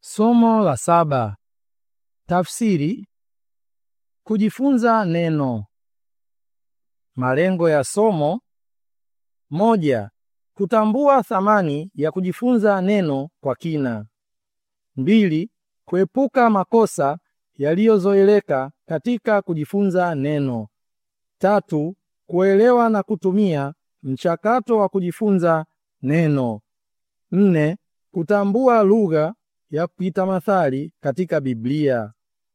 Somo la saba. Tafsiri. Kujifunza neno. Malengo ya somo: moja, kutambua thamani ya kujifunza neno kwa kina. Mbili, kuepuka makosa yaliyozoeleka katika kujifunza neno. Tatu, kuelewa na kutumia mchakato wa kujifunza neno. Nne, kutambua lugha ya kitamathali katika Biblia.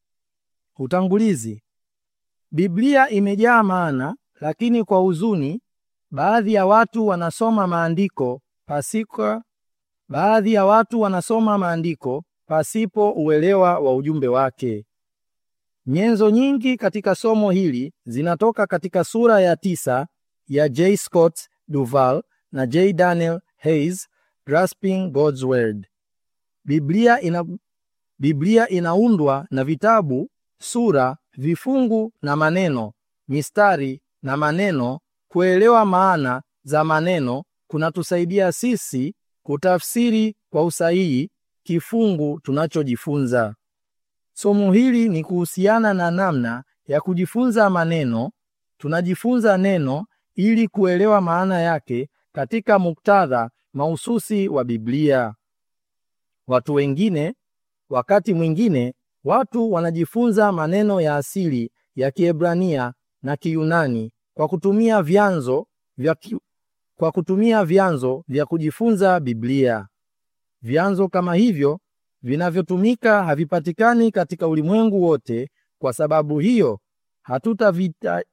Utangulizi. Biblia imejaa maana, lakini kwa huzuni, baadhi ya watu wanasoma maandiko pasika, baadhi ya watu wanasoma maandiko pasipo uelewa wa ujumbe wake. Nyenzo nyingi katika somo hili zinatoka katika sura ya tisa ya J. Scott Duval na J. Daniel Hayes, Grasping God's Word. Biblia ina, Biblia inaundwa na vitabu, sura, vifungu na maneno, mistari na maneno. Kuelewa maana za maneno kunatusaidia sisi kutafsiri kwa usahihi kifungu tunachojifunza. Somo hili ni kuhusiana na namna ya kujifunza maneno. Tunajifunza neno ili kuelewa maana yake katika muktadha mahususi wa Biblia. Watu wengine, wakati mwingine, watu wanajifunza maneno ya asili ya Kiebrania na Kiyunani kwa kutumia vyanzo vya ki... kwa kutumia vyanzo vya kujifunza Biblia. Vyanzo kama hivyo vinavyotumika havipatikani katika ulimwengu wote. Kwa sababu hiyo hatutavita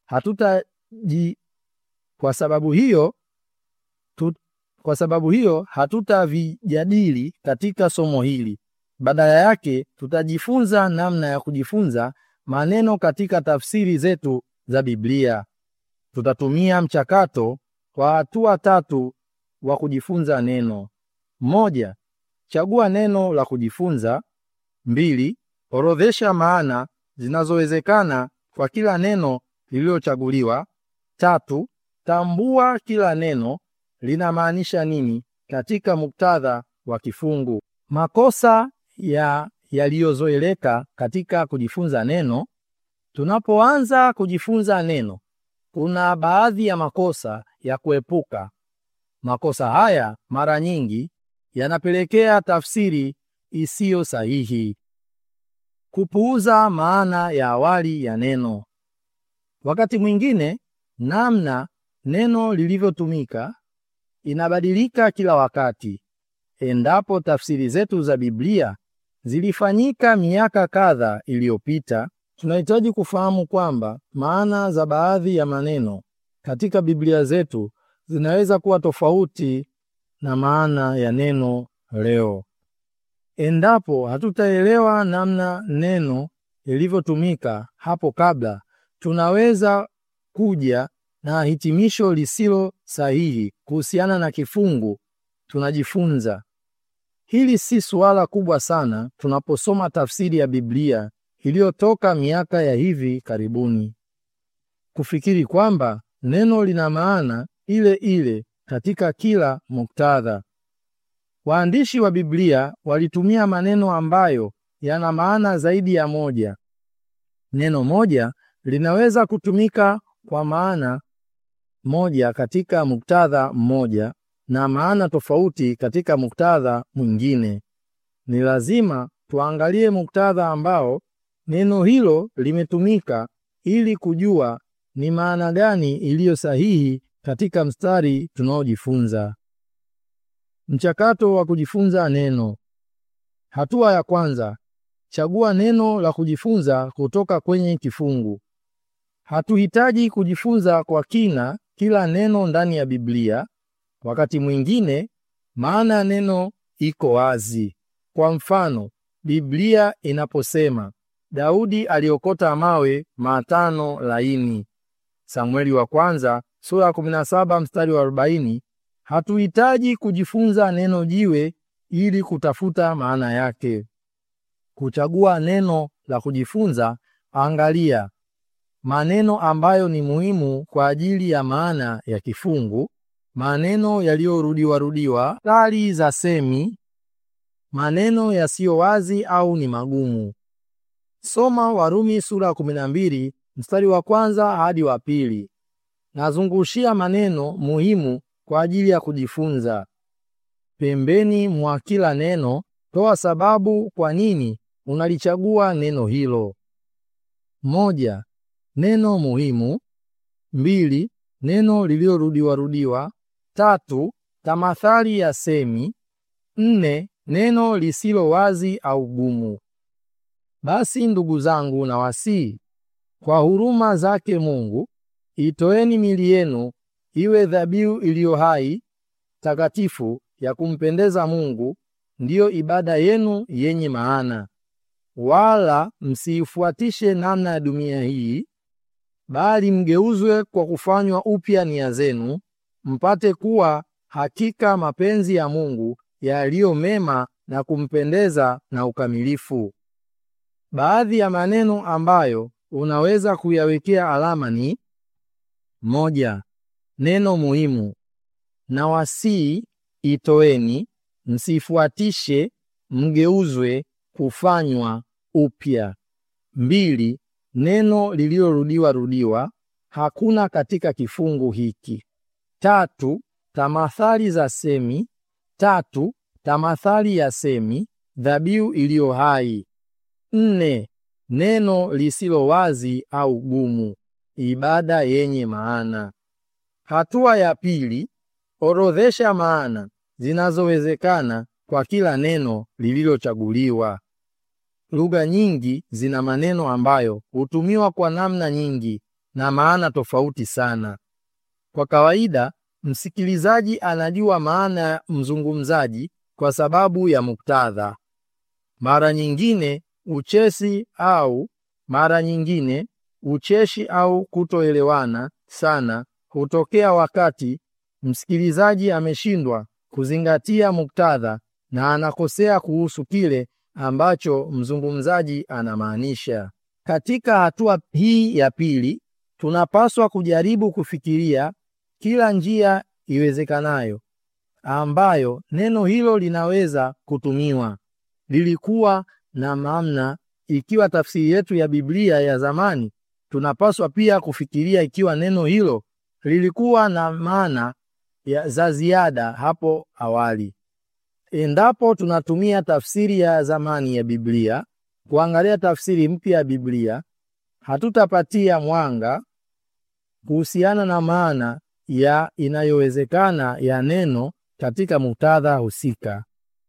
hatutaji kwa sababu hiyo tu, kwa sababu hiyo hatutavijadili katika somo hili. Badala yake tutajifunza namna ya kujifunza maneno katika tafsiri zetu za Biblia. Tutatumia mchakato wa hatua tatu wa kujifunza neno. Moja, chagua neno la kujifunza. Mbili, orodhesha maana zinazowezekana kwa kila neno lililochaguliwa. Tatu, tambua kila neno linamaanisha nini katika muktadha wa kifungu. Makosa ya yaliyozoeleka katika kujifunza neno. Tunapoanza kujifunza neno, kuna baadhi ya makosa ya kuepuka. Makosa haya mara nyingi yanapelekea tafsiri isiyo sahihi. Kupuuza maana ya awali ya neno. Wakati mwingine namna neno lilivyotumika inabadilika kila wakati. Endapo tafsiri zetu za Biblia zilifanyika miaka kadhaa iliyopita, tunahitaji kufahamu kwamba maana za baadhi ya maneno katika Biblia zetu zinaweza kuwa tofauti na maana ya neno leo. Endapo hatutaelewa namna neno lilivyotumika hapo kabla, tunaweza kuja na hitimisho lisilo sahihi kuhusiana na kifungu tunajifunza. Hili si suala kubwa sana tunaposoma tafsiri ya Biblia iliyotoka miaka ya hivi karibuni, kufikiri kwamba neno lina maana ile ile katika kila muktadha. Waandishi wa Biblia walitumia maneno ambayo yana maana zaidi ya moja. Neno moja linaweza kutumika kwa maana moja katika muktadha mmoja na maana tofauti katika muktadha mwingine. Ni lazima tuangalie muktadha ambao neno hilo limetumika ili kujua ni maana gani iliyo sahihi katika mstari tunaojifunza. Mchakato wa kujifunza neno. Hatua ya kwanza, chagua neno la kujifunza kutoka kwenye kifungu. Hatuhitaji kujifunza kwa kina kila neno ndani ya Biblia. Wakati mwingine maana ya neno iko wazi. Kwa mfano, Biblia inaposema Daudi aliokota mawe matano laini, Samueli wa kwanza sura ya 17 mstari wa 40, hatuhitaji kujifunza neno jiwe ili kutafuta maana yake. Kuchagua neno la kujifunza, angalia maneno ambayo ni muhimu kwa ajili ya maana ya kifungu, maneno yaliyorudiwa rudiwa, stari za semi maneno yasiyo wazi au ni magumu. Soma Warumi sura ya 12 mstari wa kwanza hadi wa pili. Nazungushia maneno muhimu kwa ajili ya kujifunza. Pembeni mwa kila neno toa sababu kwa nini unalichagua neno hilo. Moja, neno muhimu. Mbili, neno lililorudiwa rudiwa. Tatu, tamathali ya semi. Nne, neno lisilo wazi au gumu. Basi ndugu zangu, na wasii kwa huruma zake Mungu, itoeni mili yenu iwe dhabihu iliyo hai, takatifu, ya kumpendeza Mungu, ndiyo ibada yenu yenye maana. Wala msiifuatishe namna ya dunia hii, bali mgeuzwe kwa kufanywa upya nia zenu, mpate kuwa hakika mapenzi ya Mungu yaliyo mema na kumpendeza na ukamilifu. Baadhi ya maneno ambayo unaweza kuyawekea alama ni moja, neno muhimu. Na wasii, itoeni, msifuatishe, mgeuzwe, kufanywa upya. Mbili, neno lililorudiwa rudiwa, hakuna katika kifungu hiki. Tatu, tamathali za semi. Tatu, tamathali ya semi, dhabihu iliyo hai. Nne, neno lisilo wazi au gumu, ibada yenye maana. Hatua ya pili, orodhesha maana zinazowezekana kwa kila neno lililochaguliwa. Lugha nyingi zina maneno ambayo hutumiwa kwa namna nyingi na maana tofauti sana. Kwa kawaida, msikilizaji anajua maana ya mzungumzaji kwa sababu ya muktadha. Mara nyingine uchesi au mara nyingine ucheshi au kutoelewana sana hutokea wakati msikilizaji ameshindwa kuzingatia muktadha na anakosea kuhusu kile ambacho mzungumzaji anamaanisha. Katika hatua hii ya pili, tunapaswa kujaribu kufikiria kila njia iwezekanayo ambayo neno hilo linaweza kutumiwa. Lilikuwa na maana ikiwa tafsiri yetu ya Biblia ya zamani, tunapaswa pia kufikiria ikiwa neno hilo lilikuwa na maana ya za ziada hapo awali. Endapo tunatumia tafsiri ya zamani ya Biblia kuangalia tafsiri mpya ya Biblia, hatutapatia mwanga kuhusiana na maana ya inayowezekana ya neno katika muktadha husika.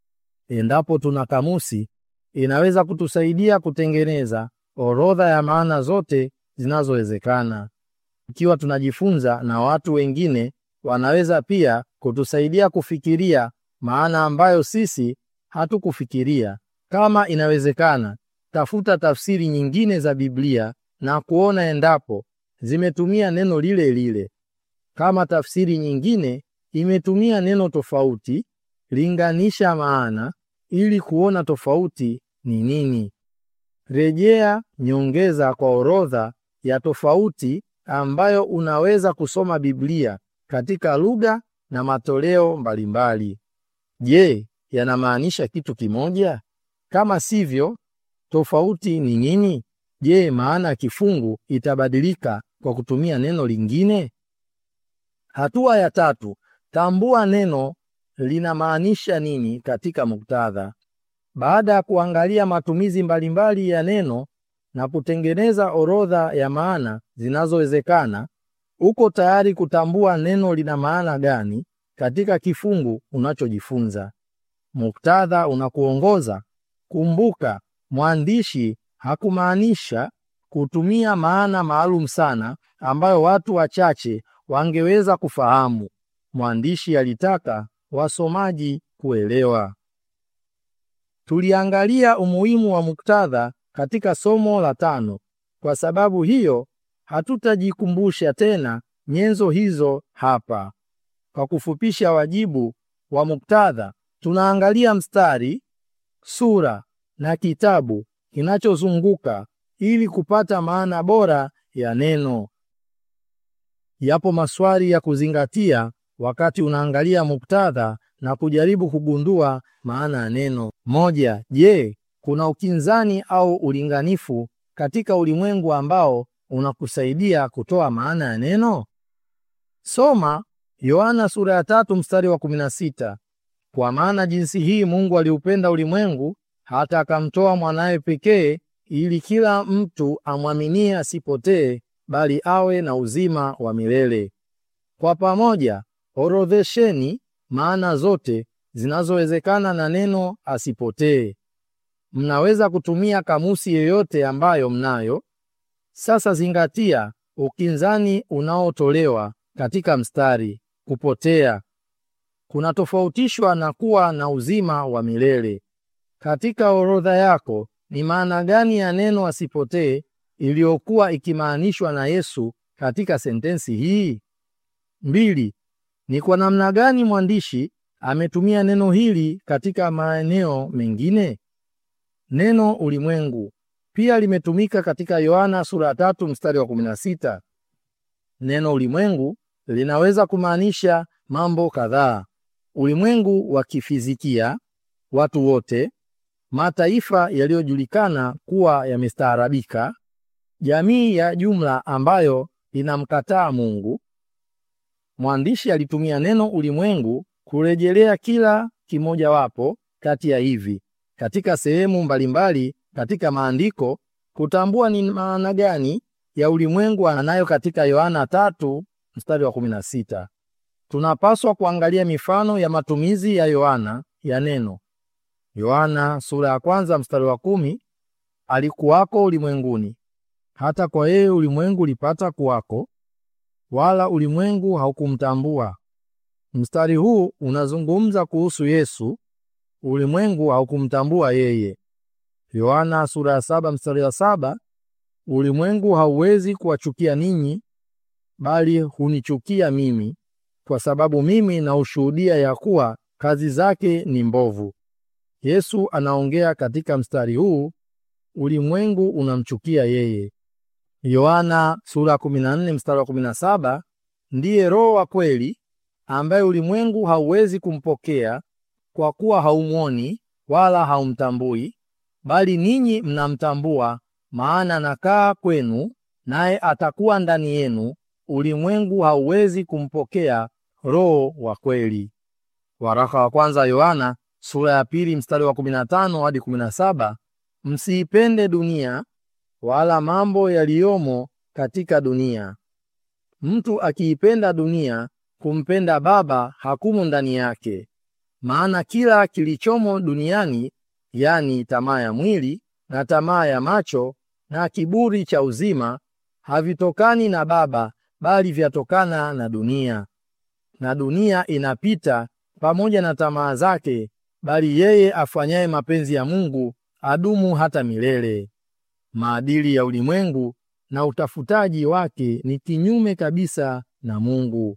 Endapo tuna kamusi, inaweza kutusaidia kutengeneza orodha ya maana zote zinazowezekana. Ikiwa tunajifunza na watu wengine, wanaweza pia kutusaidia kufikiria maana ambayo sisi hatukufikiria. Kama inawezekana, tafuta tafsiri nyingine za Biblia na kuona endapo zimetumia neno lile lile. Kama tafsiri nyingine imetumia neno tofauti, linganisha maana ili kuona tofauti ni nini. Rejea nyongeza kwa orodha ya tofauti ambayo unaweza kusoma Biblia katika lugha na matoleo mbalimbali. Je, yanamaanisha kitu kimoja? Kama sivyo, tofauti ni nini? Je, maana ya kifungu itabadilika kwa kutumia neno lingine? Hatua ya tatu, tambua neno linamaanisha nini katika muktadha. Baada ya kuangalia matumizi mbalimbali ya neno na kutengeneza orodha ya maana zinazowezekana, uko tayari kutambua neno lina maana gani katika kifungu unachojifunza. Muktadha unakuongoza. Kumbuka, mwandishi hakumaanisha kutumia maana maalum sana ambayo watu wachache wangeweza kufahamu. Mwandishi alitaka wasomaji kuelewa. Tuliangalia umuhimu wa muktadha katika somo la tano. Kwa sababu hiyo, hatutajikumbusha tena nyenzo hizo hapa. Kwa kufupisha wajibu wa muktadha, tunaangalia mstari, sura na kitabu kinachozunguka ili kupata maana bora ya neno. Yapo maswali ya kuzingatia wakati unaangalia muktadha na kujaribu kugundua maana ya neno. Moja, je, kuna ukinzani au ulinganifu katika ulimwengu ambao unakusaidia kutoa maana ya neno? Soma Yohana sura ya tatu mstari wa 16. Kwa maana jinsi hii Mungu aliupenda ulimwengu hata akamtoa mwanawe pekee ili kila mtu amwaminie asipotee bali awe na uzima wa milele. Kwa pamoja, orodhesheni maana zote zinazowezekana na neno asipotee. Mnaweza kutumia kamusi yoyote ambayo mnayo. Sasa zingatia ukinzani unaotolewa katika mstari kupotea kunatofautishwa na kuwa na uzima wa milele. Katika orodha yako ni maana gani ya neno asipotee iliyokuwa ikimaanishwa na Yesu katika sentensi hii? Mbili, ni kwa namna gani mwandishi ametumia neno hili katika maeneo mengine? Neno ulimwengu pia limetumika katika Yohana sura ya tatu mstari wa 16. Neno ulimwengu linaweza kumaanisha mambo kadhaa: ulimwengu wa kifizikia, watu wote, mataifa yaliyojulikana kuwa yamestaarabika, jamii ya jumla ambayo inamkataa Mungu. Mwandishi alitumia neno ulimwengu kurejelea kila kimojawapo kati ya hivi katika sehemu mbalimbali katika maandiko kutambua ni maana gani ya ulimwengu anayo katika Yohana tatu mstari wa 16. Tunapaswa kuangalia mifano ya matumizi ya Yohana ya neno. Yohana sura ya kwanza mstari wa kumi, alikuwako ulimwenguni, hata kwa yeye ulimwengu ulipata kuwako, wala ulimwengu haukumtambua. Mstari huu unazungumza kuhusu Yesu. Ulimwengu haukumtambua yeye. Yohana sura ya saba mstari wa saba, ulimwengu hauwezi kuwachukia ninyi, bali hunichukia mimi, kwa sababu mimi naushuhudia ya kuwa kazi zake ni mbovu. Yesu anaongea katika mstari huu, ulimwengu unamchukia yeye. Yohana sura 14 mstari wa 17, ndiye Roho wa kweli ambaye ulimwengu hauwezi kumpokea kwa kuwa haumwoni wala haumtambui, bali ninyi mnamtambua, maana anakaa kwenu, naye atakuwa ndani yenu. Ulimwengu hauwezi kumpokea Roho wa kweli. Waraka wa kwanza Yohana sura ya pili mstari wa 15 hadi 17, msiipende dunia wala mambo yaliyomo katika dunia. Mtu akiipenda dunia, kumpenda Baba hakumo ndani yake. Maana kila kilichomo duniani, yani tamaa ya mwili na tamaa ya macho na kiburi cha uzima, havitokani na Baba, bali vyatokana na dunia. Na dunia inapita pamoja na tamaa zake, bali yeye afanyaye mapenzi ya Mungu adumu hata milele. Maadili ya ulimwengu na utafutaji wake ni kinyume kabisa na Mungu.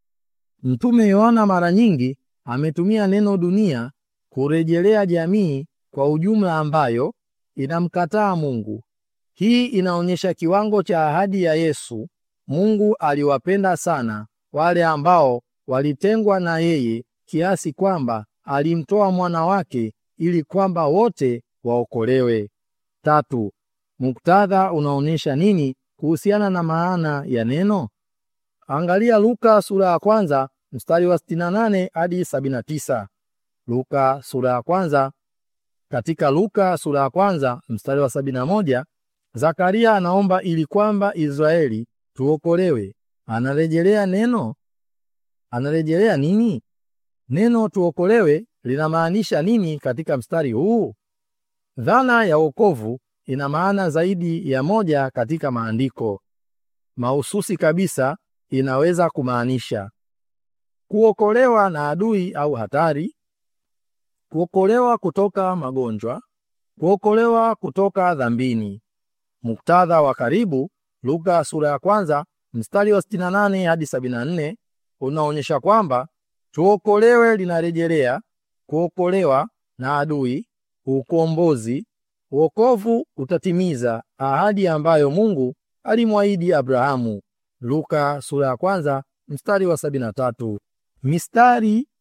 Mtume Yohana mara nyingi ametumia neno dunia kurejelea jamii kwa ujumla ambayo inamkataa Mungu. Hii inaonyesha kiwango cha ahadi ya Yesu. Mungu aliwapenda sana wale ambao walitengwa na yeye kiasi kwamba alimtoa mwana wake ili kwamba wote waokolewe. Tatu, muktadha unaonyesha nini kuhusiana na maana ya neno? Angalia Luka sura ya kwanza mstari wa 68 hadi 79. Luka sura ya kwanza. Katika Luka sura ya kwanza mstari wa 71, Zakaria anaomba ili kwamba Israeli tuokolewe. Anarejelea neno, anarejelea nini? Neno tuokolewe linamaanisha nini katika mstari huu? Dhana ya wokovu ina maana zaidi ya moja katika maandiko. Mahususi kabisa inaweza kumaanisha kuokolewa na adui au hatari, kuokolewa kutoka magonjwa, kuokolewa kutoka dhambini. Muktadha wa karibu, Luka sura ya kwanza mstari wa 68 hadi 74 unaonyesha kwamba tuokolewe linarejelea kuokolewa na adui, ukombozi. Wokovu utatimiza ahadi ambayo Mungu alimwahidi Abrahamu. Luka sura ya kwanza mstari wa 73. Mistari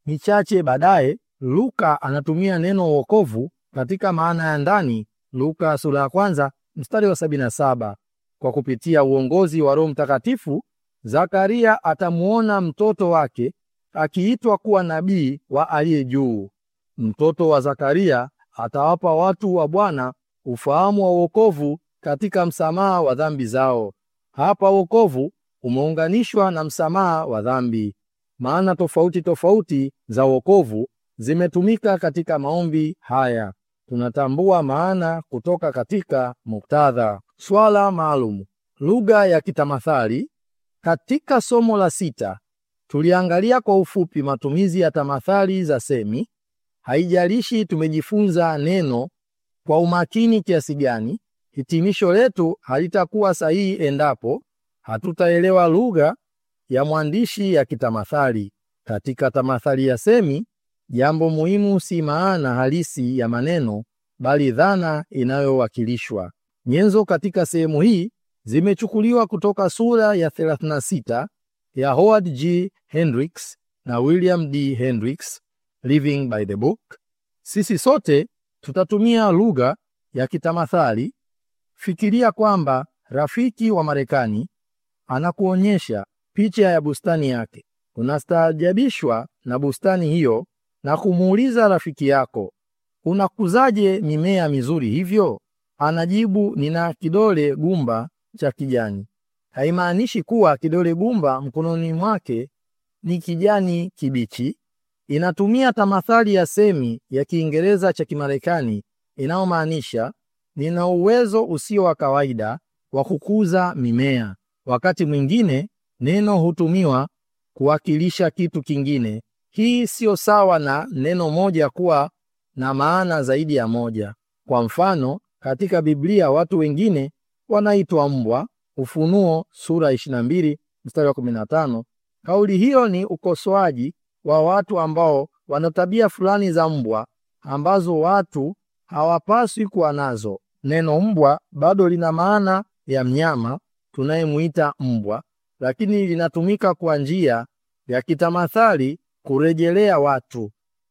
michache baadaye, Luka anatumia neno wokovu katika maana ya ndani, Luka sura ya kwanza mstari wa 77. Kwa kupitia uongozi wa Roho Mtakatifu, Zakaria atamuona mtoto wake akiitwa kuwa nabii wa aliye juu. Mtoto wa Zakaria atawapa watu wa Bwana ufahamu wa wokovu katika msamaha wa dhambi zao. Hapa wokovu umeunganishwa na msamaha wa dhambi. Maana tofauti tofauti za wokovu zimetumika katika maombi haya. Tunatambua maana kutoka katika muktadha. Swala maalum: lugha ya kitamathali. Katika somo la sita tuliangalia kwa ufupi matumizi ya tamathali za semi. Haijalishi tumejifunza neno kwa umakini kiasi gani, hitimisho letu halitakuwa sahihi endapo hatutaelewa lugha ya mwandishi ya kitamathali. Katika tamathali ya semi, jambo muhimu si maana halisi ya maneno, bali dhana inayowakilishwa. Nyenzo katika sehemu hii zimechukuliwa kutoka sura ya 36 ya Howard G. Hendricks na William D. Hendricks, Living by the Book. Sisi sote tutatumia lugha ya kitamathali. Fikiria kwamba rafiki wa Marekani anakuonyesha picha ya bustani yake. Unastaajabishwa na bustani hiyo na kumuuliza rafiki yako, unakuzaje mimea mizuri hivyo? Anajibu, nina kidole gumba cha kijani. Haimaanishi kuwa kidole gumba mkononi mwake ni kijani kibichi. Inatumia tamathali ya semi ya Kiingereza cha Kimarekani inayomaanisha nina uwezo usio wa kawaida wa kukuza mimea. Wakati mwingine neno hutumiwa kuwakilisha kitu kingine. Hii siyo sawa na neno moja kuwa na maana zaidi ya moja. Kwa mfano, katika Biblia watu wengine wanaitwa mbwa, Ufunuo sura 22 mstari wa 15. Kauli hiyo ni ukosoaji wa watu ambao wana tabia fulani za mbwa ambazo watu hawapaswi kuwa nazo. Neno mbwa bado lina maana ya mnyama tunayemuita mbwa, lakini linatumika kwa njia ya kitamathali kurejelea watu.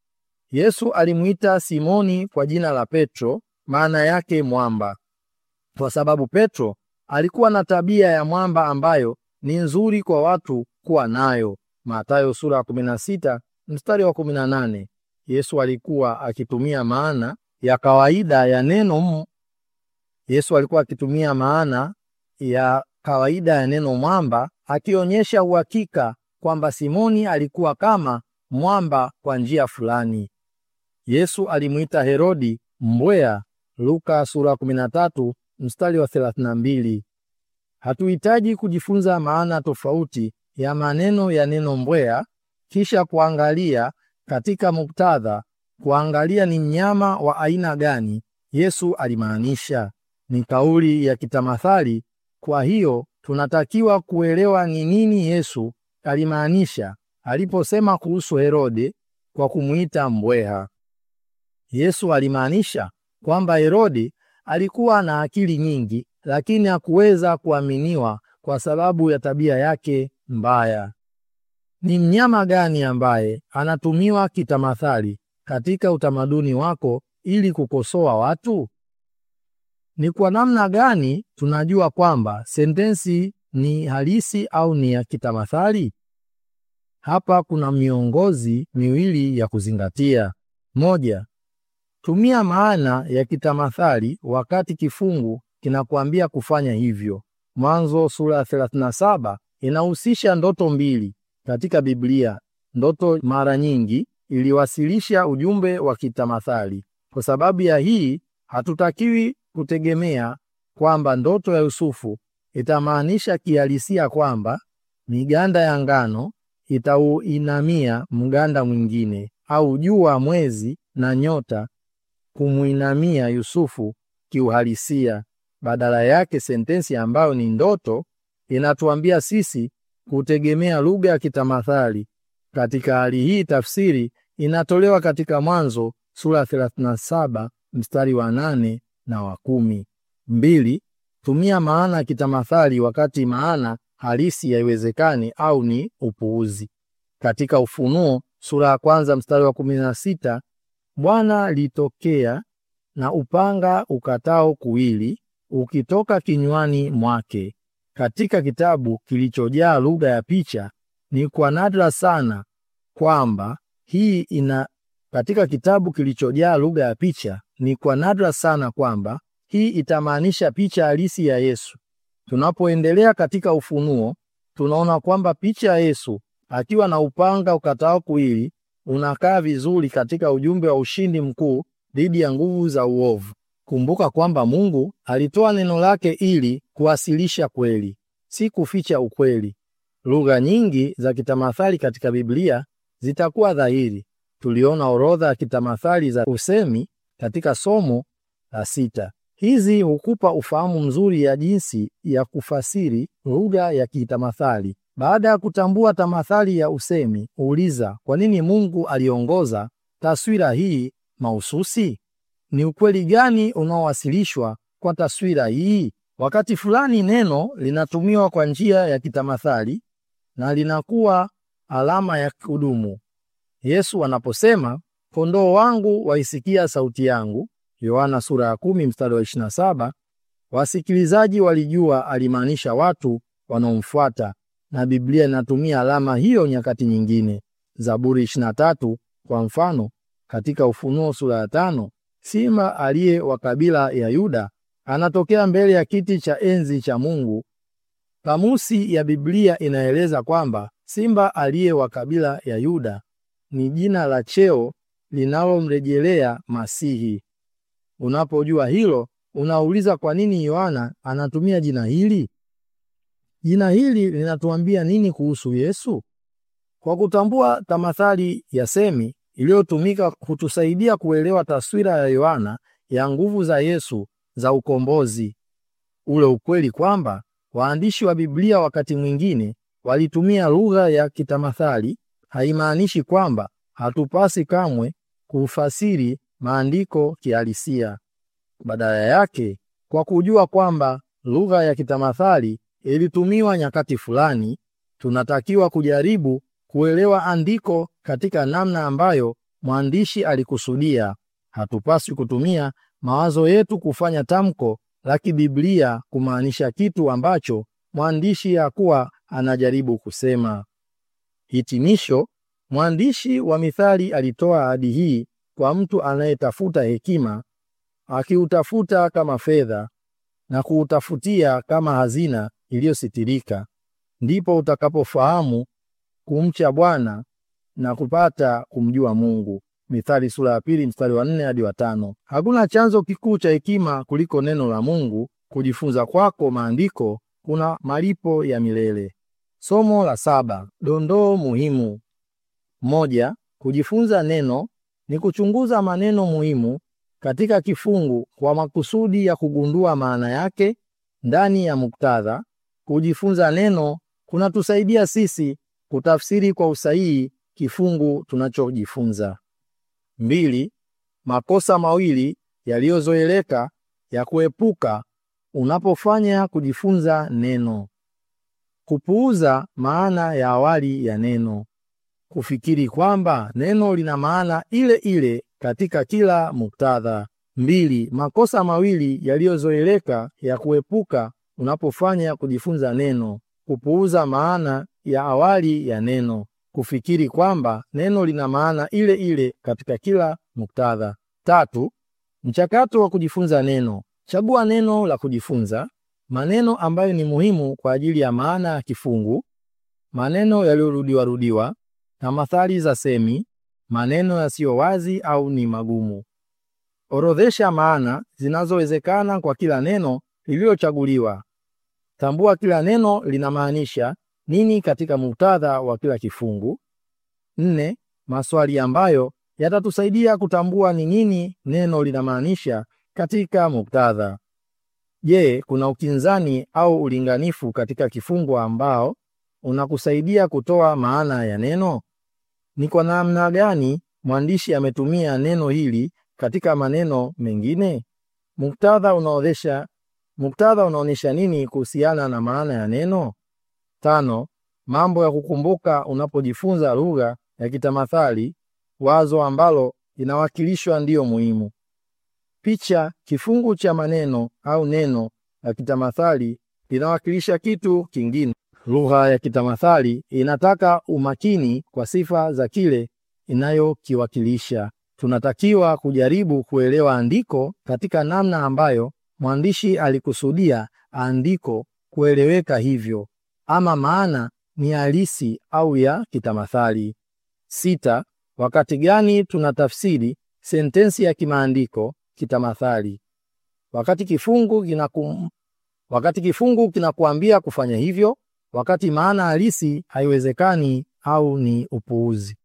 Yesu alimuita Simoni kwa jina la Petro, maana yake mwamba, kwa sababu Petro alikuwa na tabia ya mwamba ambayo ni nzuri kwa watu kuwa nayo. Mathayo sura ya 16 mstari wa 18. Yesu alikuwa akitumia maana ya kawaida ya neno m. Yesu alikuwa akitumia maana ya kawaida ya neno mwamba, akionyesha uhakika kwamba Simoni alikuwa kama mwamba kwa njia fulani. Yesu alimuita Herodi mbweha, Luka sura 13 mstari wa 32. Hatuhitaji kujifunza maana tofauti ya maneno ya neno mbweha kisha kuangalia katika muktadha, kuangalia ni mnyama wa aina gani Yesu alimaanisha. Ni kauli ya kitamathali, kwa hiyo tunatakiwa kuelewa ni nini Yesu alimaanisha aliposema kuhusu Herode kwa kumuita mbweha. Yesu alimaanisha kwamba Herode alikuwa na akili nyingi, lakini hakuweza kuaminiwa kwa sababu ya tabia yake mbaya. Ni mnyama gani ambaye anatumiwa kitamathali katika utamaduni wako ili kukosoa watu? Ni kwa namna gani tunajua kwamba sentensi ni halisi au ni ya kitamathali? Hapa kuna miongozi miwili ya kuzingatia. Moja, tumia maana ya kitamathali wakati kifungu kinakuambia kufanya hivyo. Mwanzo sura ya 37 inahusisha ndoto mbili katika Biblia. Ndoto mara nyingi iliwasilisha ujumbe wa kitamathali. Kwa sababu ya hii, hatutakiwi kutegemea kwamba ndoto ya Yusufu itamaanisha kihalisia kwamba miganda ya ngano itauinamia mganda mwingine au jua, mwezi na nyota kumuinamia Yusufu kiuhalisia. Badala yake, sentensi ambayo ni ndoto inatuambia sisi kutegemea lugha ya kitamathali. Katika hali hii, tafsiri inatolewa katika Mwanzo sura ya 37 mstari wa nane na wa kumi. Mbili, tumia maana ya kitamathali wakati maana halisi haiwezekani au ni upuuzi. Katika Ufunuo sura ya kwanza mstari wa kumi na sita Bwana litokea na upanga ukatao kuwili ukitoka kinywani mwake. Katika kitabu kilichojaa lugha ya picha, ni kwa nadra sana kwamba hii ina katika kitabu kilichojaa lugha ya picha, ni kwa nadra sana kwamba hii itamaanisha picha halisi ya Yesu. Tunapoendelea katika Ufunuo, tunaona kwamba picha ya Yesu akiwa na upanga ukatao kuwili unakaa vizuri katika ujumbe wa ushindi mkuu dhidi ya nguvu za uovu. Kumbuka kwamba Mungu alitoa neno lake ili kuwasilisha kweli, si kuficha ukweli. Lugha nyingi za kitamathali katika Biblia zitakuwa dhahiri. Tuliona orodha ya kitamathali za usemi katika somo la sita. Hizi hukupa ufahamu mzuri ya jinsi ya kufasiri lugha ya kitamathali. Baada ya kutambua tamathali ya usemi, uliza kwa nini Mungu aliongoza taswira hii mahususi? Ni ukweli gani unaowasilishwa kwa taswira hii? Wakati fulani neno linatumiwa kwa njia ya kitamathali na linakuwa alama ya kudumu. Yesu anaposema kondoo wangu waisikia sauti yangu, Yohana sura ya kumi mstari wa 27, wasikilizaji walijua alimaanisha watu wanaomfuata, na Biblia inatumia alama hiyo nyakati nyingine. Zaburi 23 kwa mfano, katika Ufunuo sura ya tano, simba aliye wa kabila ya Yuda anatokea mbele ya kiti cha enzi cha Mungu. Kamusi ya Biblia inaeleza kwamba simba aliye wa kabila ya Yuda ni jina la cheo linalomrejelea Masihi. Unapojua hilo, unauliza kwa nini Yohana anatumia jina hili? Jina hili linatuambia nini kuhusu Yesu? Kwa kutambua tamathali ya semi iliyotumika kutusaidia kuelewa taswira ya Yohana ya nguvu za Yesu za ukombozi. Ule ukweli kwamba waandishi wa Biblia wakati mwingine walitumia lugha ya kitamathali haimaanishi kwamba hatupasi kamwe kufasiri maandiko kihalisia. Badala yake, kwa kujua kwamba lugha ya kitamathali ilitumiwa nyakati fulani, tunatakiwa kujaribu kuelewa andiko katika namna ambayo mwandishi alikusudia. Hatupaswi kutumia mawazo yetu kufanya tamko la kibiblia kumaanisha kitu ambacho mwandishi hakuwa anajaribu kusema. Hitimisho, mwandishi wa Mithali alitoa ahadi hii kwa mtu anayetafuta hekima, akiutafuta kama fedha na kuutafutia kama hazina iliyositirika, ndipo utakapofahamu kumcha Bwana na kupata kumjua Mungu. Mithali sura ya pili mstari wa nne hadi wa tano. Hakuna chanzo kikuu cha hekima kuliko neno la Mungu. Kujifunza kwako maandiko kuna malipo ya milele. Somo la saba: dondoo muhimu. Moja, kujifunza neno ni kuchunguza maneno muhimu katika kifungu kwa makusudi ya kugundua maana yake ndani ya muktadha. Kujifunza neno kunatusaidia sisi kutafsiri kwa usahihi kifungu tunachojifunza. Mbili, makosa mawili yaliyozoeleka ya kuepuka unapofanya kujifunza neno: kupuuza maana ya awali ya neno, kufikiri kwamba neno lina maana ile ile katika kila muktadha. Mbili, makosa mawili yaliyozoeleka ya kuepuka unapofanya kujifunza neno: kupuuza maana ya awali ya neno, kufikiri kwamba neno lina maana ile ile katika kila muktadha. Tatu, mchakato wa kujifunza neno. Chagua neno la kujifunza, maneno ambayo ni muhimu kwa ajili ya maana ya kifungu, maneno yaliyorudiwa rudiwa, tamathali za semi, maneno yasiyo wazi au ni magumu. Orodhesha maana zinazowezekana kwa kila neno lililochaguliwa. Tambua kila neno linamaanisha nini katika muktadha wa kila kifungu. Nne, maswali ambayo yatatusaidia kutambua ni nini neno linamaanisha katika muktadha. Je, kuna ukinzani au ulinganifu katika kifungu ambao unakusaidia kutoa maana ya neno? Ni kwa namna gani mwandishi ametumia neno hili katika maneno mengine? Muktadha unaonesha muktadha unaonyesha nini kuhusiana na maana ya neno? Tano, mambo ya kukumbuka unapojifunza lugha ya kitamathali, wazo ambalo inawakilishwa ndiyo muhimu. Picha, kifungu cha maneno au neno la kitamathali linawakilisha kitu kingine. Lugha ya kitamathali inataka umakini kwa sifa za kile inayokiwakilisha. Tunatakiwa kujaribu kuelewa andiko katika namna ambayo mwandishi alikusudia andiko kueleweka hivyo, ama maana ni halisi au ya kitamathali. Sita, wakati gani tunatafsiri sentensi ya kimaandiko kitamathali? Wakati kifungu kinakum... wakati kifungu kinakuambia kufanya hivyo, wakati maana halisi haiwezekani au ni upuuzi.